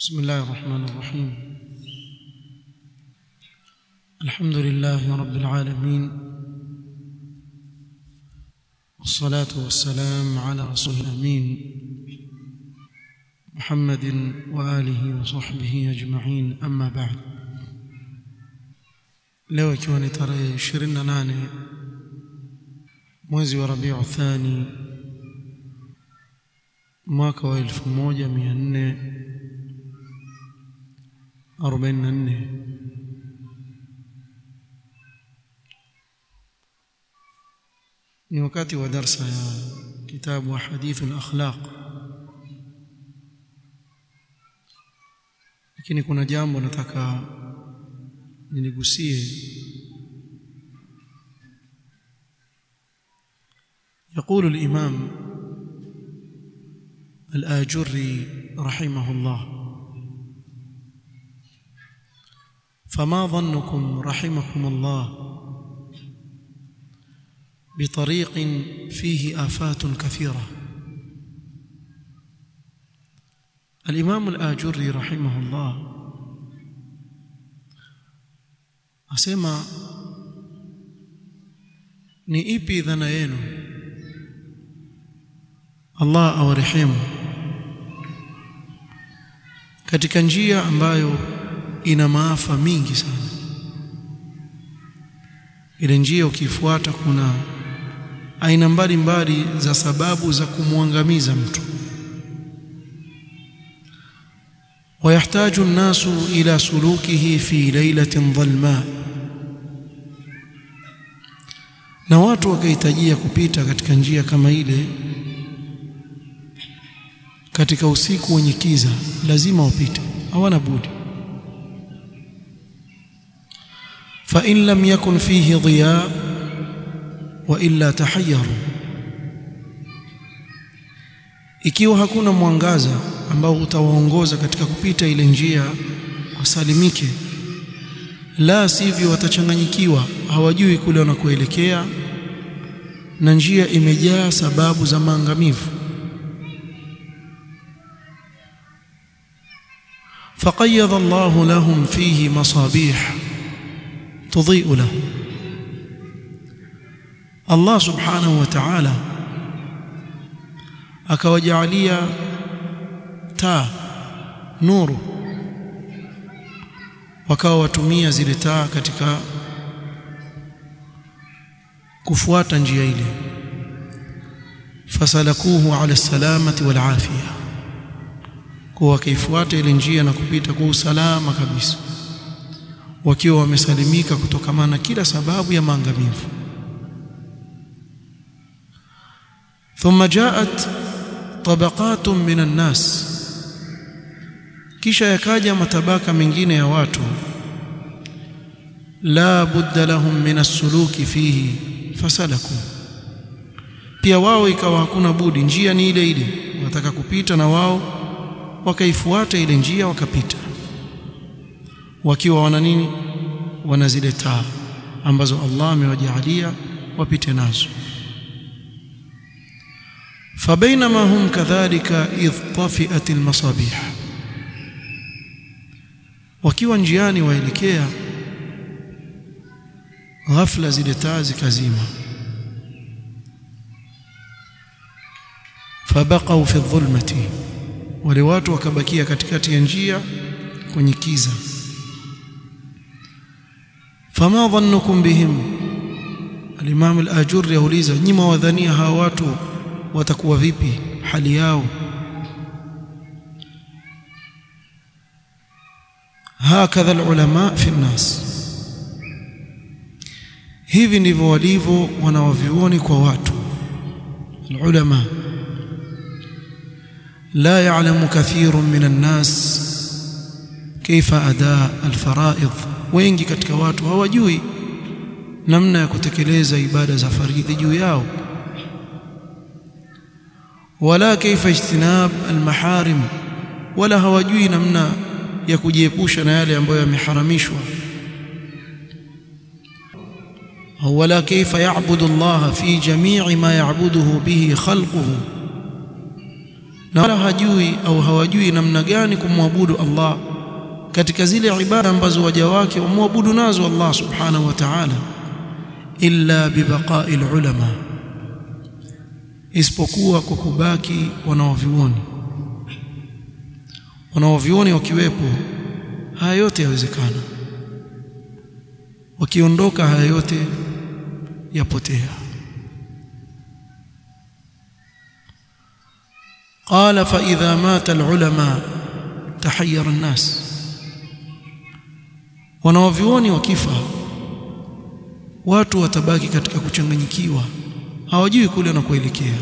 بسم الله الرحمن الرحيم الحمد لله رب العالمين والصلاة والسلام على رسول الأمين محمد وآله وصحبه أجمعين أما بعد leo ikiwa ni tarehe 28 mwezi wa Rabiu Thani mwaka wa 1444 ni wakati wa darsa ya kitabu hadithu al-akhlaq lakini kuna jambo nataka niligusie يقول الإمام الآجري رحمه الله فما ظنكم رحمكم الله بطريق فيه آفات كثيرة الإمام الآجري رحمه الله asema ni ipi dhana yenu Allah awarehemu katika njia ambayo ina maafa mingi sana ile njia ukifuata kuna aina mbalimbali za sababu za kumwangamiza mtu ويحتاج الناس إلى سلوكه في ليلة ظلماء na watu wakahitajia kupita katika njia kama ile katika usiku wenye kiza lazima wapite hawana budi fa in lam yakun fihi dhiya wa illa tahayyaru ikiwa hakuna mwangaza ambao utawaongoza katika kupita ile njia wasalimike la sivyo watachanganyikiwa hawajui kule wanakoelekea na njia imejaa sababu za maangamivu فقيض الله لهم فيه مصابيح تضيء لهم الله سبحانه وتعالى akawajalia taa nuru wakawa watumia zile taa katika kufuata njia ile fasalakuhu ala salamati wal afia kwa wakaifuata ile njia na kupita kwa usalama kabisa wakiwa wamesalimika kutokamana na kila sababu ya maangamivu thumma jaat tabaqatun minan nas kisha yakaja matabaka mengine ya watu la budda lahum min as-suluki fihi fasalaku pia wao ikawa hakuna budi njia ni ile ile wanataka kupita na wao wakaifuata ile njia wakapita wakiwa wana nini wana zile taa ambazo Allah amewajalia wapite nazo فبينما هم كذلك إذ طفئت المصابيح wakiwa njiani waelekea ghafla zile taa zikazima fabaqau fi dhulmati wale watu wakabakia katikati ya njia kwenye kiza fama dhannukum bihim al-imam al-ajurri yauliza nyima wadhania hawa watu watakuwa vipi hali yao hakadha ulama fi nnas hivi ndivyo walivyo wanawavyuoni kwa watu ulama la ya'lamu kathirun min an-nas kaifa adaa al-fara'id wengi katika watu hawajui namna ya kutekeleza ibada za faridhi juu yao wala kaifa ijtinab almaharim wala hawajui namna ya kujiepusha na yale ambayo yameharamishwa wala kaifa ya'budu Allah fi jami'i ma ya'buduhu bihi khalquhu na wala hajui au hawajui namna gani kumwabudu Allah katika zile ibada ambazo waja wake wamwabudu nazo Allah subhanahu wa ta'ala illa bibaqa'i ulama isipokuwa kwa kubaki wanaovioni wanaovioni wakiwepo haya yote yawezekana wakiondoka haya yote yapotea قال فإذا مات العلماء تحير الناس wanaovioni wakifa watu watabaki katika kuchanganyikiwa hawajui kule wanakoelekea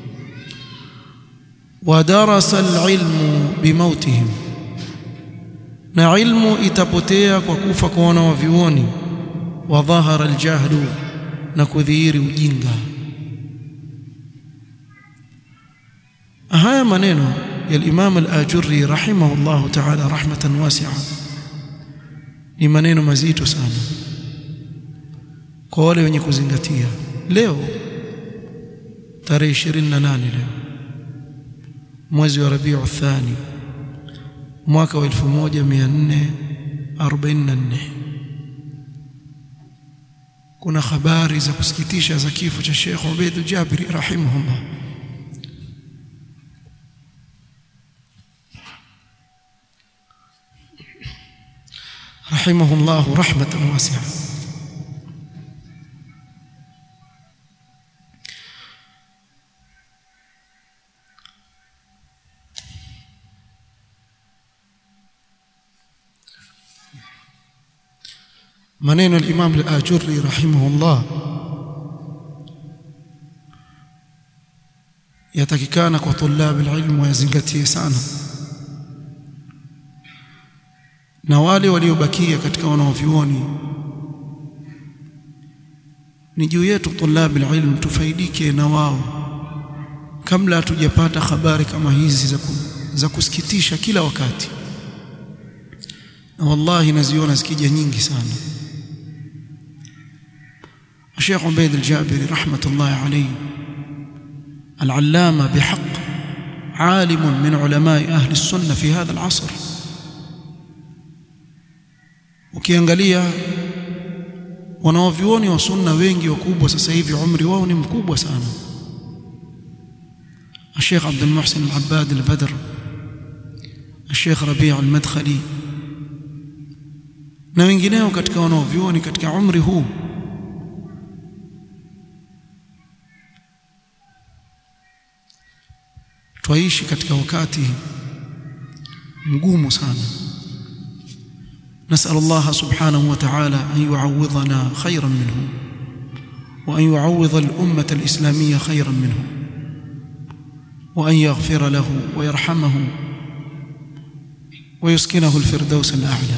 wadarasa alilmu bimautihim na ilmu itapotea kwa kufa kwa wanaovioni wa dhahara aljahlu na kudhihiri ujinga haya maneno ya al-Imam al-Ajurri rahimahullahu ta'ala rahmatan wasi'a ni maneno mazito sana kwa wale wenye kuzingatia leo tarehe 28 leo mwezi wa Rabiu Thani mwaka wa 1444 kuna habari za kusikitisha za kifo cha Sheikh Ubaid al-Jabiri rahimahullah رحمه الله رحمة واسعة maneno al-Imam al-Ajurri rahimahullah yatakikana kwa tulab al-ilm wayazingatie sana na wale waliobakia katika wanaovioni ni juu yetu tulab alilm tufaidike na wao kabla hatujapata habari kama hizi za, ku, za kusikitisha kila wakati na wallahi naziona zikija nyingi sana Sheikh Ubaid al-Jabiri rahmatullahi alayhi al-allama bihaq عالم من علماء أهل السنة في هذا العصر ukiangalia wanaovioni wa sunna wengi wakubwa sasa hivi umri wao ni mkubwa sana الشيخ عبد المحسن العباد البدر الشيخ ربيع المدخلي na wengineo katika wanaovioni katika umri huu twaishi katika wakati mgumu sana نسأل الله سبحانه وتعالى أن يعوضنا خيرا منه وأن يعوض الأمة الإسلامية خيرا منه وأن يغفر له ويرحمه ويسكنه الفردوس الأعلى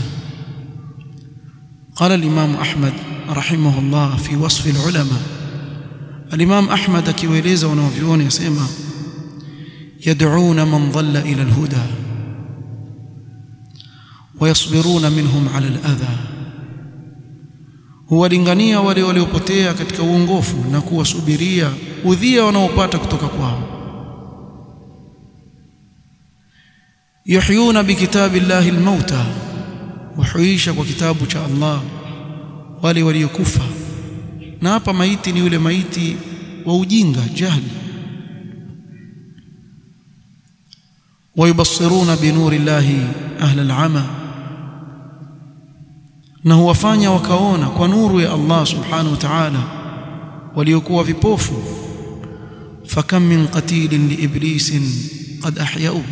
قال الإمام أحمد رحمه الله في وصف العلماء الإمام أحمد كيويليزا ونوفيون يسمى يدعون من ضل إلى الهدى ويصبرون منهم على الأذى huwalingania wale waliopotea katika uongofu na kuwasubiria udhia wanaopata kutoka kwao yuhyuna bikitabi llahi almauta wahuisha kwa kitabu cha Allah wale waliokufa na hapa maiti ni yule maiti wa ujinga jahli wayubassiruna binuri llahi ahla alama na huwafanya wakaona kwa nuru ya Allah subhanahu wa ta'ala waliokuwa vipofu fakam min qatilin liiblisin qad ahyau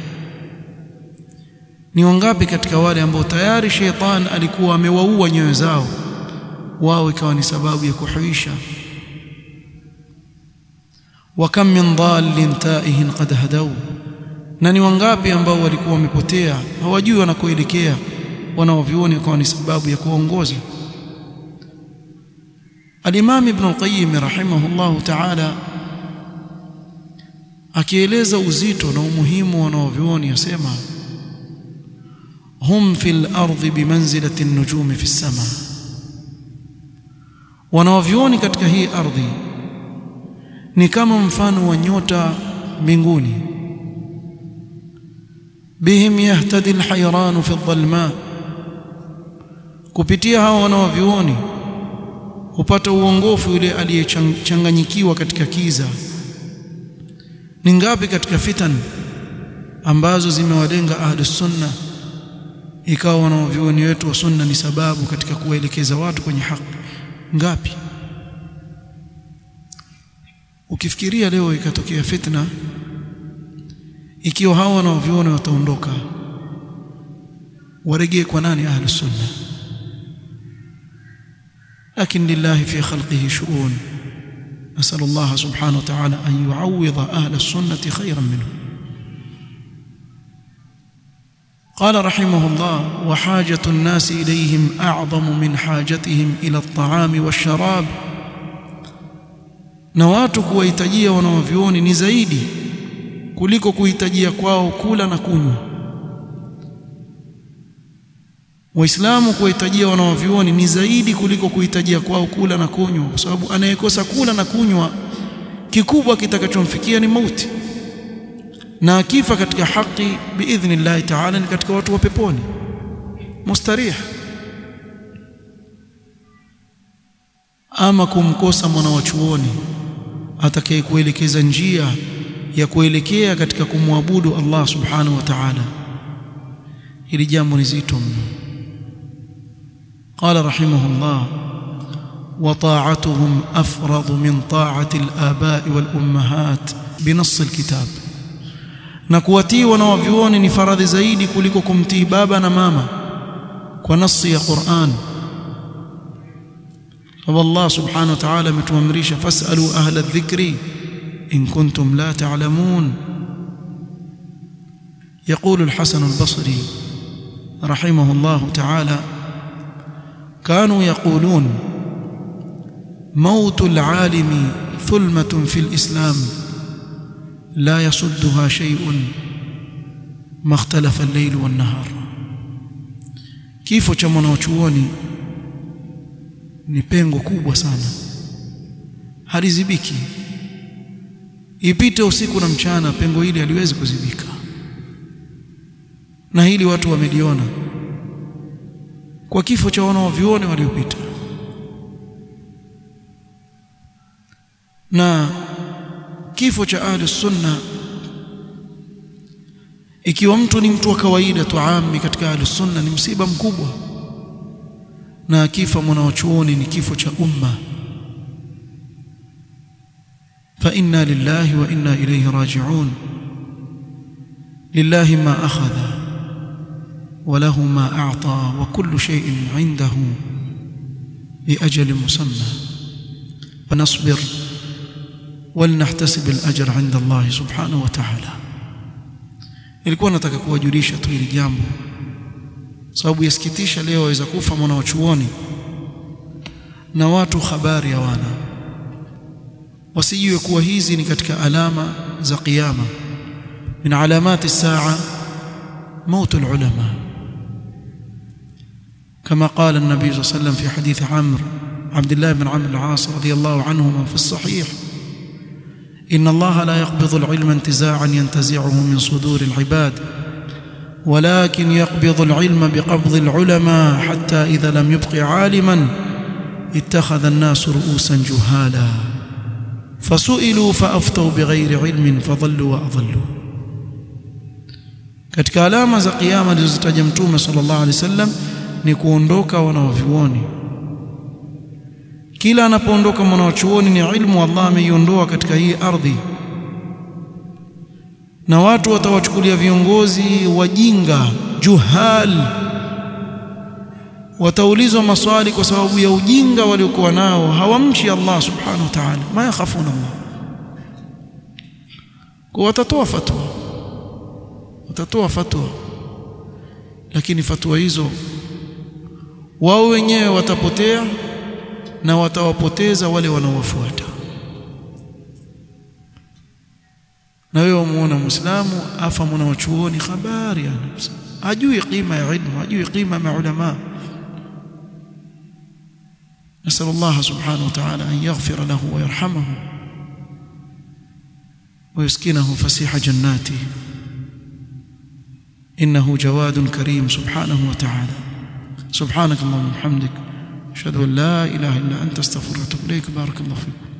ni wangapi katika wale ambao tayari sheitan alikuwa amewaua nyoyo zao wao ikawa ni sababu ya kuhuisha wa kam min dhalin taihin qad hadau na ni wangapi ambao walikuwa wamepotea hawajui wanakoelekea wanaovioni wakawa ni sababu ya kuongoza Al-Imam Ibn al-Qayyim rahimahullahu ta'ala akieleza uzito na umuhimu wanaovioni yasema hum fil ardi bimanzilati an-nujumi fi sama wanaovioni katika hii ardhi ni kama mfano wa nyota mbinguni bihim yahtadi alhayran fi adh-dhalma kupitia hao wanaovioni hupata uongofu yule aliyechanganyikiwa katika kiza ni ngapi katika fitan ambazo zimewalenga ahlus sunna ikawa wanaovioni wetu wa sunna ni sababu katika kuwaelekeza watu kwenye haki ngapi ukifikiria leo ikatokea fitna ikiwa hao wanaoviona wataondoka waregee kwa nani ahli sunna لكن لله في خلقه شؤون نسأل الله سبحانه وتعالى أن يعوض أهل السنة خيرا منهم قال رحمه الله وحاجة الناس إليهم أعظم من حاجتهم إلى الطعام والشراب na watu kuwahitajia wanaovyuoni ni zaidi kuliko kuhitajia kwao kula na kunywa waislamu kuwahitajia wanaovyuoni ni zaidi kuliko kuhitajia kwao kula na kunywa kwa sababu anayekosa kula na kunywa kikubwa kitakachomfikia ni mauti na akifa katika haki biidhnillahi taala ni katika watu wa peponi mustarih ama kumkosa mwana wa chuoni atakaye kuelekeza njia ya kuelekea katika kumwabudu Allah subhanahu wa ta'ala hili jambo ni zito mno قال رحمه الله وطاعتهم أفرض من طاعة الآباء والأمهات بنص الكتاب نكواتي ونوفيون ni faradhi zaidi kuliko kumtii baba na mama kwa nasi ya Qur'an والله سبحانه وتعالى متوامريش فاسألوا أهل الذكر إن كنتم لا تعلمون يقول الحسن البصري رحمه الله تعالى كانوا يقولون موت العالم ثلمة في الإسلام لا يصدها شيء ما اختلف الليل والنهار كيف cha mwanachuoni ni pengo kubwa sana halizibiki ipite usiku na mchana pengo hili haliwezi kuzibika na hili watu wameliona kwa kifo cha wanaovione waliopita na kifo cha ahli sunna ikiwa mtu ni mtu wa kawaida tuami katika ahli sunna ni msiba mkubwa na akifa mwanachuoni ni kifo cha umma fa inna lillahi wa inna ilayhi raji'un lillahi ma akhadha وله ما أعطى وكل شيء عنده بأجل مسمى فنصبر ولنحتسب الأجر عند الله سبحانه وتعالى ilikuwa nataka kuwajulisha tu hili jambo sababu yasikitisha leo waweza kufa mwana wa chuoni na watu habari hawana wasijue kuwa hizi ni katika alama za kiyama min alamati saa موت العلماء كما قال النبي صلى الله عليه وسلم في حديث عمرو عبد الله بن عمرو العاص رضي الله عنهما في الصحيح إن الله لا يقبض العلم انتزاعا ينتزعه من صدور العباد ولكن يقبض العلم بقبض العلماء حتى إذا لم يبق عالما اتخذ الناس رؤوسا جهالا فسئلوا فأفتوا بغير علم فضلوا وأضلوا katika alama za kiyama alizozitaja mtume sallallahu alaihi wasallam ni kuondoka wanaovyuoni kila anapoondoka mwanachuoni ni ilmu Allah ameiondoa katika hii ardhi na watu watawachukulia viongozi wajinga juhal wataulizwa maswali kwa sababu ya ujinga waliokuwa nao hawamchi Allah subhanahu wa ta'ala ma yakhafuna Allah kwa watatoa fatwa watatoa fatwa lakini fatwa hizo wao wenyewe watapotea na watawapoteza wale wanaowafuata na wewe umuona muislamu afa mwana wa chuoni habari yani hajui qima ya ilmu hajui qima ya ulama نسأل الله سبحانه وتعالى أن يغفر له ويرحمه ويسكنه فسيح جناته إنه جواد كريم سبحانه وتعالى سبحانك اللهم وبحمدك أشهد أن لا إله إلا أنت استغفرك وأتوب إليك بارك الله فيكم